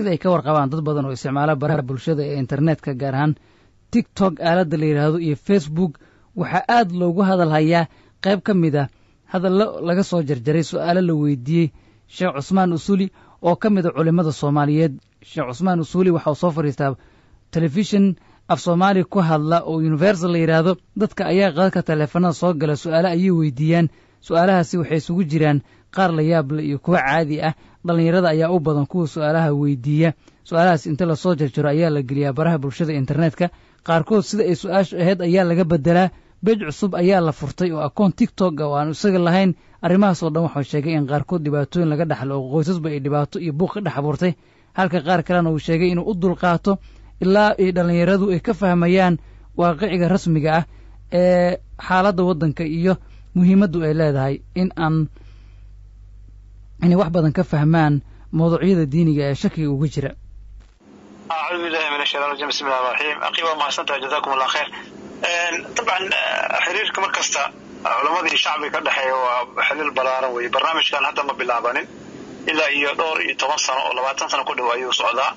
sida ay ka warqabaan dad badan oo isticmaala baraha bulshada ee internetka gaar ahaan tiktok aaladda la yidhaahdo iyo facebook waxaa aad loogu hadal hayaa qayb ka mid ah hadallo laga soo jarjaray su'aalo la weydiiyey sheekh cusmaan usuli oo ka mid a culimmada soomaaliyeed sheekh cusmaan usuli waxa uu soo fadhiistaa telefishin af soomaali ku hadla oo universal la yidhaahdo dadka ayaa qadadka taleefanada soo gala su'aalo ayay weydiiyaan su'aalahaasi waxay isugu jiraan qaar la yaable iyo kuwa caadi ah dhallinyarada ayaa u badan kuwa su'aalaha weydiiya su'aalahaas inta lasoo jarjaro ayaa la geliyaa baraha bulshada internetka qaarkood sida ay su-aashu ahayd ayaa laga bedelaa bej cusub ayaa la furtay oo akoon tiktok oo aan isaga lahayn arrimahaasoo dhan waxuu sheegay in qaarkood dhibaatooyin laga dhaxlo oo qoysasba ay dhibaato iyo buuq ka dhex abuurtay halka qaar kalena uu sheegay inuu u dulqaato ilaa ay dhallinyaradu ay ka fahmayaan waaqiciga rasmiga ah ee xaaladda waddanka iyo muhiimaddu ay leedahay in aan inay wax badan ka fahmaan mawduucyada diiniga ee shakiga uga jira acuudu billahi min ashaytan rajim bismi llahi raxiim aqii waa mahadsantahay jazakum allah khayr dabcan xiriirka mar kasta culamadii shacbiga ka dhexeeya waa xiriir balaaran weeye barnaamijkan hadda ma bilaabanin ilaa iyo dhowr iyo toban sano oo labaatan sano ku dhow ayuu socdaa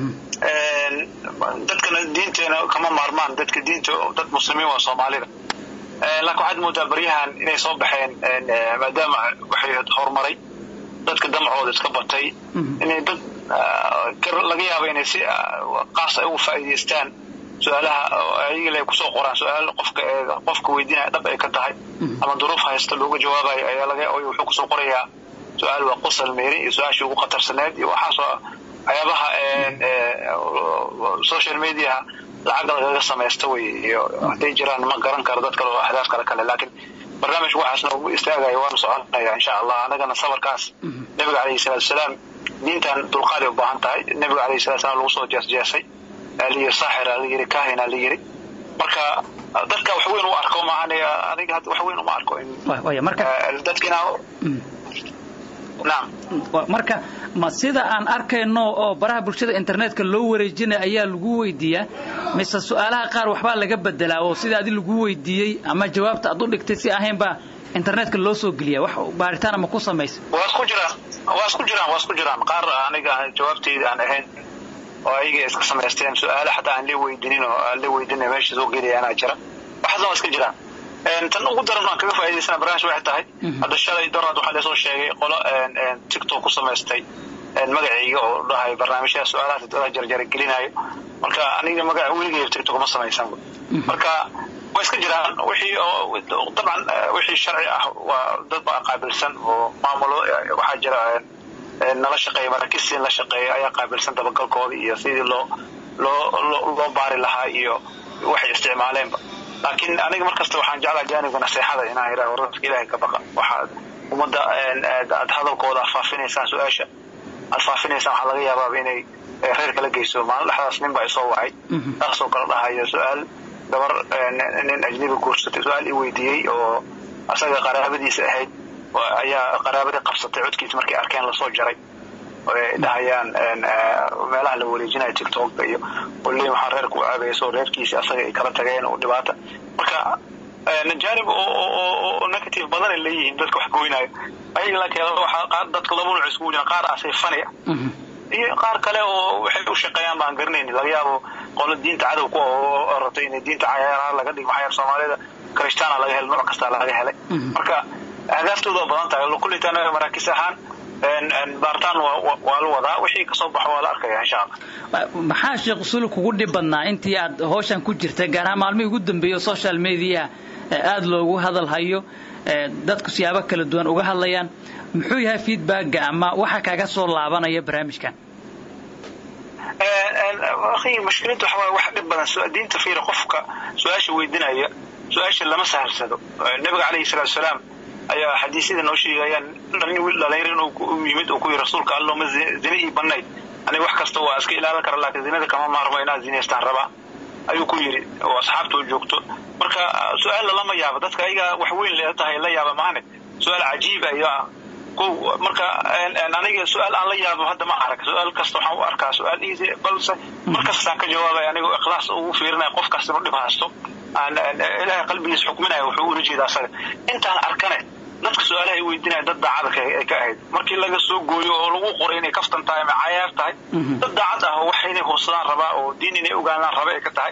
dadkana diinteena kama maarmaan dadka diinta dad muslimiin waa soomaalida laakiin waxaad moodaa baryahan inay soo baxeen maadaama waxay horumaray dadka damcooda iska batay inay dad laga yaaba inay si qaas ay uga faa'iidaystaan su-aalaha ayaga kusoo qoraan su-aal qofka qofka weydiinaya dhab ay ka tahay ama duruuf haysta looga jawaabayo ayaa laga wuxuu kusoo qorayaa su-aal waa qosal meeri iyo su-aashii ugu khatarsaneed iyo waxaasoo waxyaabaha social mediaha lacagga lagaga samaysta wey iyo hadday jiraan ma garan karo dad kale oo ahdaaf kale kale laakiin barnaamij waxaasna ugu istaagaya waanu soconaya insha allah anagana sabarkaas nabiga calayhi salatu wasalaam diintan dulqaaday u baahan tahay nabiga calayhi salatu wasalaam lagu soo jeesjeesay layiri saaxira la yiri kahina la yiri marka dadka wax weyn u arko maahan aniga wax weyn uma arko dadkina naam marka ma sida aan arkayno oo baraha bulshada internetka loo wareejinaya ayaa lagu weydiiyaa mise su'aalaha qaar waxbaa laga bedelaa oo sida adi lagu weydiiyey ama jawaabta aad u dhigtay si ahayn baa internetka loo soo geliya wax baaritaan ama ku samaysa waa isku jiraan waa isku jiraan waa isku jiraan qaar aniga jawaabtayda aan ahayn oo ayaga iska samaysteen su-aale xataa aan la weydinin oo aan la weydina meesha soo geliyaanaa jira waxaasna waa iska jiraan tan ugu daran aan kaga faa'idaysana barnaamij waxay tahay hadda shalay daraad waxaa lasoo sheegay qolo tiktok ku samaystay magacayga oo dhahay barnaamijyada su-aalahaas dada jarjara gelinayo marka aniga magaca weligay tiktok ma samaysan marka way iska jiraan wixii oo dabcan wixii sharci ah waa dad baa qaabilsan oo maamulo waxaa jira nala shaqeeya maraakiistiin la shaqeeya ayaa qaabilsan dabagalkooda iyo sidii loo loo loo baari lahaa iyo waxay isticmaaleenba laakiin aniga markasta waxaan jeclaa jaanibka naseexada inaan idhaho dadka ilaahay ka baqa waxaad ummadda aad hadalkooda aad faafinaysaan su-aasha aad faafinaysaan waxaa laga yaabaaba inay reer kala geyso maalin dhexdaas nin baa isoo wacay taasoo kala dhahayo su-aal gabar nin ajnabi guursatay su-aal i weydiiyey oo asaga qaraabadiisa ahayd ayaa qaraabadii qabsatay codkiisa markay arkeen lasoo jaray ay dhahayaan meelaha la wareejinayo tiktokka iyo oley waxaa reerka u aabayso reerkiisi asaga ay kala tageen oo dhibaata marka jaanib oo negative badan ay leeyihiin dadka wax goynayo ayaga laakiin waxaa dadka laba nuuc iskugu jiraan qaar asay fani iyo qaar kale oo waxay u shaqeeyaan baan garanayni laga yaabo qolo diinta cadow ku oo rabtay inay diinta cayaaraha laga dhigo maxaa soomaalida krishtaana laga helay nooc kasta laga helay marka ahdaastooda badan tahay kullitan maraakiis ahaan baaritaan waa la wadaa wixii kasoo baxo waa la arkaya insha allah maxaa sheekh usul kugu dhib badnaa intii aad hawshan ku jirtay gaar ahaan maalmihii ugu dambeeyey social media aada loogu hadal hayo dadku siyaabo kala duwan uga hadlayaan muxuu yahay feedbacka ama waxa kaaga soo laabanaya barnaamijkan akhi mushkiladda waxa waaye wax dhib badan diinta fiira qofka su-aasha weydinaya su-aasha lama sahalsado nabiga calayhi salaatu wasalaam ayaa xadiisyada noo sheegayaan dhalinyar inuu u yimid uu ku yiri rasuulka allo ma zina ii banayd aniga wax kasta waa iska ilaalin kara laakiin zinada kama maarmo inaad zinaystaan rabaa ayuu ku yiri oo asxaabta u joogto marka su-aalla lama yaabo dadka ayaga wax weyn le tahay la yaaba maane su-aal cajiib ayaa marka aniga su-aal aan la yaabo hadda ma arag su-aal kasta waxaan u arkaa su-aal easy balse markastaan ka jawaabaya anigoo ikhlaas ugu fiirinaya qof kasta inuu dhib haysto aan ilaahay qalbigiisa xukminaya wuxuu ula jeeda asaga intaan arkane dadka su-aalaha ay weydiinaya dad daacada ay ka ahayd markii laga soo gooyo oo lagu qoray inay kaftan tahay ama cayaar tahay dad daacad ah oo wax inay hubsadaan rabaa oo diin inay ogaanaan raba ay ka tahay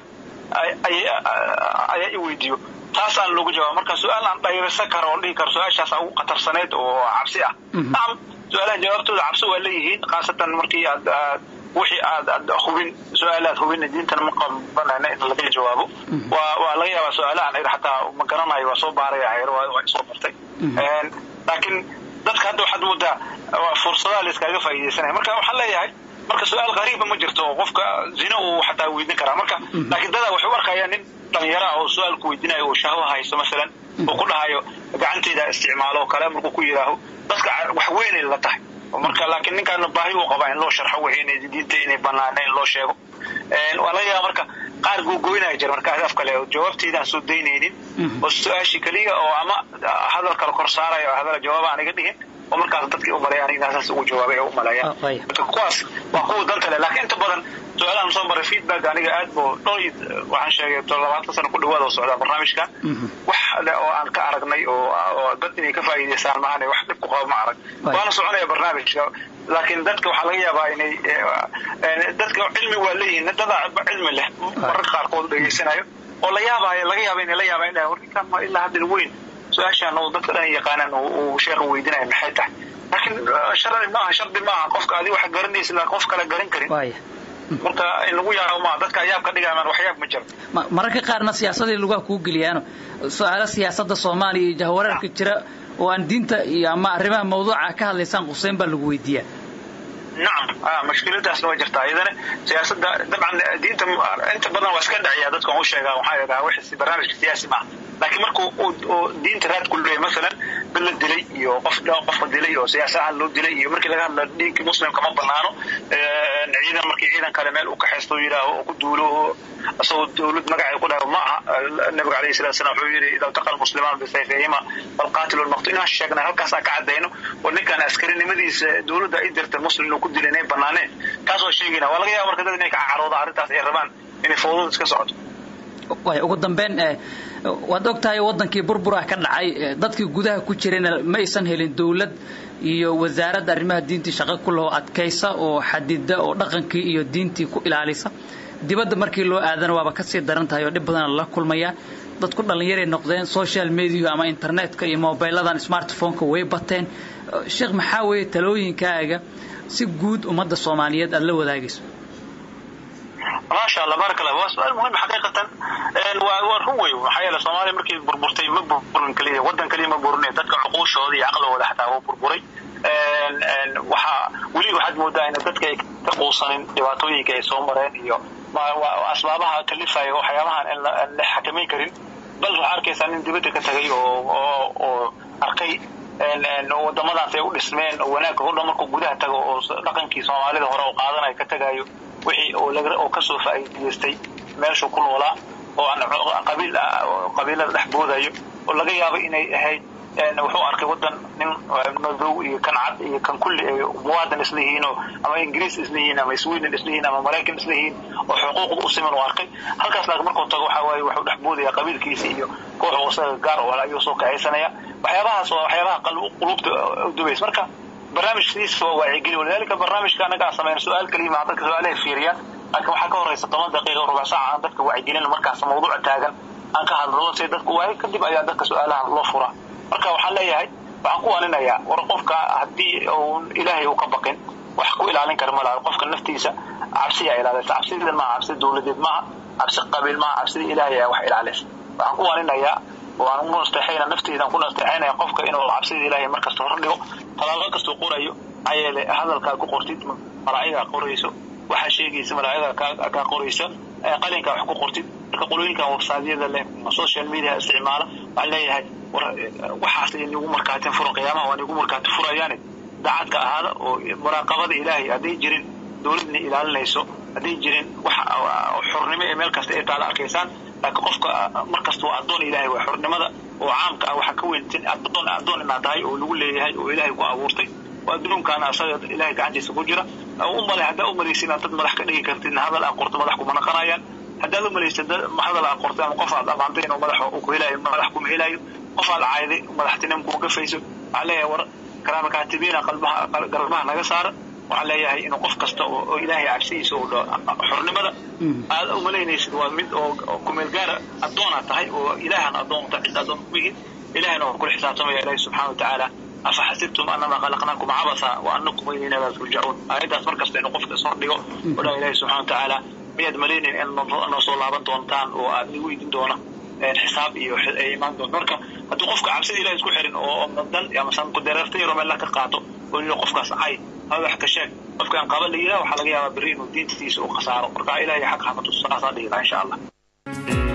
ayaa i weydiiyo taasaan loogu jawaaba marka su-aal aan dhayraysan karo oo dhihi karo su-aashaas ugu khatarsaneyd oo cabsi ah nacam su-aalaha jawaabtooda cabsi waa leeyihiin khaasatan markii aad wixii aad aad hubin su-aalaad hubin diintana ma qabanayna in laga jawaabo waa waa laga yaabaa su-aalahan ayr xataa ma garanayo waa soo baaraya hayr waa soo bartay laakiin dadka hadda waxaad moodaa fursadaha la iskaga faa'iidaysanaya marka waxaan leeyahay marka su-aal qariiba ma jirto oo qofka zina uu xataa weydin karaa marka laakiin dadaa waxay u arkayaan nin dhalinyaro ah oo su-aal ku weydinayo oo shahwa haysto masalan oo ku dhahayo gacanteyda isticmaalo oo kale markuu ku yidhaaho dadka wax weynay la tahay marka laakiin ninkaana baahi uu qabaa in loo sharxo wixii inay diinta inay banaana in loo sheego waa laga yaaba marka qaar googoynaya jira marka af kale jawaabteydaan soo daynaynin oo su-aashii keliya oo ama hadal kale kor saaraya oo hadal jawaaba aniga dhihin oo markaas dadkii u maleeyaan inaa saas ugu jawaabay u maleeyaan marka kuwaas waa kuwa danta leh laakiin inta badan su-aalahan soo maray feedback aniga aad buu dhowr waxaan sheegay labaatan sano ku dhawaada oo socdaa barnaamijkan wax le oo aan ka aragnay oo dad inay ka faa'iidaystaan maahane wax dhib ku qabo ma arag waana soconaya barnaamijka laakiin dadka waxaa laga yaabaa inay dadka cilmi waa leeyihiin dadaa cilmi leh mararka qaarkood dhegeysanayo oo la yaabaayo laga yaaba inay la yaabaa in warninkan ma ilaa hadda weyn su-aashaan oo dadka dhan yaqaanaan uu sheekha weydinaya maxay tahay laakiin shardi maaha shardi maaha qofka adi wax garanaysa laakiin qof kale garan karin marka in lagu yaabo maaha dadka ayaab ka dhigayaan waxyaab ma jiro mararka qaarna siyaasadii lugaha kuu geliyaano su-aalo siyaasadda soomaaliya iyo jahwareerka jira oo aan diinta iyo ama arrimaha mawduuca ka hadlaysaan quseyn baa lagu weydiiyaa nacam mashkiladaasna waa jirtaa iyadana siyaasada dabcan diinta inta badan waa iska dhaciyaa dadka u sheegaa waxaa yidhaha wixii barnaamijka siyaasi maaha laakiin markuu uu diinta raad ku leeyahay masalan dad la dilay iyo qof qofka dilay oo siyaasa ahaan loo dilay iyo markii laga hadla dhiinkii muslimka ma banaano ciidan markii ciidan kale meel uu ka xeesto oo yidhaaho oo ku duulo oo asagoo dawlad magacay ku dhaho ma aha nabiga alayhi salatu wasalam wuxuu yidhi idaa taqa almuslimaan bisayfihima falqaatilu lmaqtul inaan sheegnay halkaasaan ka caddayno oo ninkaan askarinimadiisa dawladda ay dirtay muslim inuu ku dilay inay banaaneen taasoo sheegayna waa laga yaaba marka dad inay ka carooda arrintaas ay rabaan inay fowdada iska socoto way ugu dambeyn waad og tahay waddankii burbura ka dhacay dadkii gudaha ku jirayna ma aysan helin dawlad iyo wasaaradda arrimaha diintii shaqo ku laho adkaysa oo xadida oo dhaqankii iyo diintii ku ilaalisa dibadda markii loo aadana waaba kasii daran tahay oo dhib badana la kulmaya dadku dhallinyaray noqdeen social mediahu ama internetka iyo mobiladan smartphoneka way bateen sheekh maxaa weeye talooyinkaaga si guud ummadda soomaaliyeed aad la wadaagayso maasha allah baaraka allah waa su-aal muhim xaqiiqatan waa waa run wey maxaa yeele soomaaliya markii burburtay ma burburin keliya waddan keliya ma burburin dadka cuquushooda iyo caqligooda xataa waa burburay waxaa weli waxaad moodaa in dadka ay ka quusanin dhibaatooyinka ay soo mareen iyo asbaabaha kalifaya waxyaabahan aan la xakamayn karin bal waxaa arkaysaa nin dibadda ka tagay oo oo arkay wadamadaas ay u dhismeen oo wanaagga hodhan markuu gudaha tago oo dhaqankii soomaalida hore oo qaadanayo ka tagayo wixii oo kasoo faa'iidaystay meeshuu ku noolaa oo aan qabiil qabiilada dhex boodayo oo laga yaabo inay ahayd wuxuu arkay waddan nin madow iyo kan cad iyo kan kulli ay muwaadan isla yihiinoo ama ingiriis isla yihiin ama sweden isla yihiin ama maraykan isla yihiin oo xuquuqda u siman uu arkay halkaas laakiin markuu tago waxaa waaye wuxuu dhex boodaya qabiilkiisa iyo kooxu isaga gaar oo ayuu soo kacaysanaya waxyaabahaas waa waxyaabaha qulubta udubaysa marka barnaamijkiisa waa waacigeli walidaalika barnaamijka anaga aan samayna su-aal kaliya maa dadka su-aalahay fiiriyaan laakiin waxaa ka horeysa toban daqiiqa rubac saaca aan dadka wacyigelin markaas mawduuca taagan aan ka hadlo si dadku waayo kadib ayaa dadka su-aalaha loo furaa marka waxaan leeyahay waxaan ku waninayaa war qofka haddii uu ilaahay uu ka baqin wax ku ilaalin kara malaha qofka naftiisa cabsiyaa ilaalisa cabsidan maaha cabsi dawladeed maaha cabsi qabiil maaha cabsida ilaahay ayaa wax ilaalisa waxaan ku waninayaa oo aan ugu nasteexayna nafteydan ku nasteexaynaya qofka inuu cabsida ilaahay markasta hor dhigo talaaqo kastuu qorayo maxaa yeele hadalkaa ku qortid malaa'igaa qorayso waxaa sheegaysa malaa'igaa kaa qoraysa qalinkaa wax ku qortid marka qolooyinkan websaadyada leh social media isticmaala waxaan leeyahay war waxaas ay nagu markaatin furan qiyaamaha waa nagu markaati furayaane daacadka ahaada oo muraaqabada ilaahay hadday jirin dawladna ilaalinayso hadday jirin wax xornimo ee meel kasta ay taala arkaysaan laakiin qofka markasta waa addoon ilaahay waa xornimada oo caamka ah waxaa ka weyntin addoon addoon inaad tahay oo lagu leeyahay oo ilaahay ku abuurtay oo adduunkaana asaga ilaahay gacantiisa ku jira umale haddaa umalaysa inaad dad madax ka dhigi kartid hadal aan qorto madax kuma naqanayaan haddaad umalaysa hadal aan qortay ama qof aad amaantay inuu madax ku helaayo madax kuma helaayo qofaad cayday madaxtinimo kuma gafayso waxaan leeyahay war karaama kaatibiina qalbaha garbaha naga saara waxaan leeyahay inuu qof kasta oo ilaahay cabsidiisa uu dho xornimada aad umalaynaysid waa mid oo kumeel gaara addoonaa tahay oo ilaahan addoon ta cid addoon kuyihin ilahayna waa kula xisaabtamaya ilaahi subxana watacaala afa xasibtum anama khalaqnaakum cabasa wa anakum ilayna laa turjacuun aayaddaas mar kasta inuu qofka ishordhigo oo dhaa ilaahi subxana watacaala miyaad malaynayn in noo soo laaban doontaan oo aad ni weydin doona xisaab iyo ay imaan doonto marka haddii qofka cabsida ilahi isku xirin oo dan ama sankudareerta yaro meel la ka qaato oo yidhi qofkaas cay ama wax ka sheeg qofkaan qaba la yidhaha waxaa laga yaabaa berri inuu diintiisa u khasaaro marka ilahay xaq hamatus saasaa dhihi laha insha allah